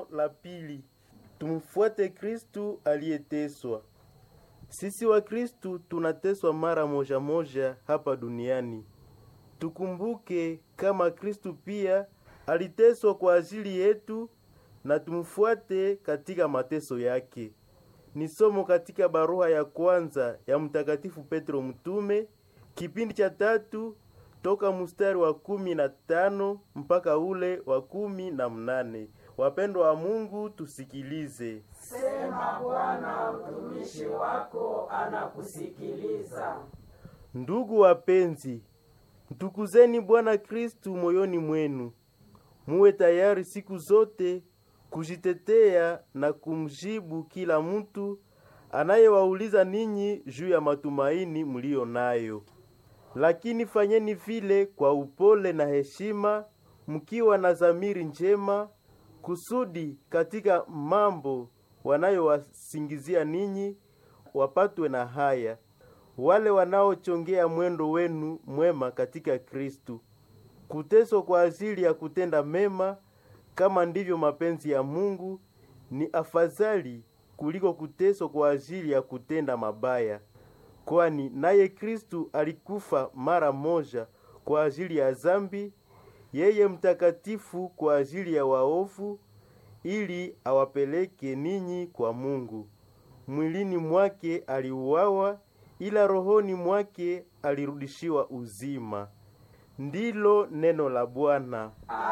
Neno la pili, tumfuate Kristu aliyeteswa. Sisi wa Kristu tunateswa mara moja moja hapa duniani. Tukumbuke kama Kristu pia aliteswa kwa ajili yetu na tumfuate katika mateso yake. Ni somo katika barua ya kwanza ya Mtakatifu Petro mtume kipindi cha tatu toka mstari wa kumi na tano mpaka ule wa kumi na mnane. Wapendwa wa Mungu, tusikilize. Sema Bwana, mtumishi wako anakusikiliza. Ndugu wapenzi, mtukuzeni Bwana Kristu moyoni mwenu, muwe tayari siku zote kujitetea na kumjibu kila mtu anayewauliza ninyi juu ya matumaini mliyo nayo, lakini fanyeni vile kwa upole na heshima, mkiwa na dhamiri njema, kusudi katika mambo wanayowasingizia ninyi wapatwe na haya wale wanaochongea mwendo wenu mwema katika Kristu. Kuteswa kwa ajili ya kutenda mema kama ndivyo mapenzi ya Mungu ni afadhali kuliko kuteswa kwa ajili ya kutenda mabaya, kwani naye Kristu alikufa mara moja kwa ajili ya zambi, yeye mtakatifu kwa ajili ya waovu, ili awapeleke ninyi kwa Mungu. Mwilini mwake aliuawa, ila rohoni mwake alirudishiwa uzima. Ndilo neno la Bwana.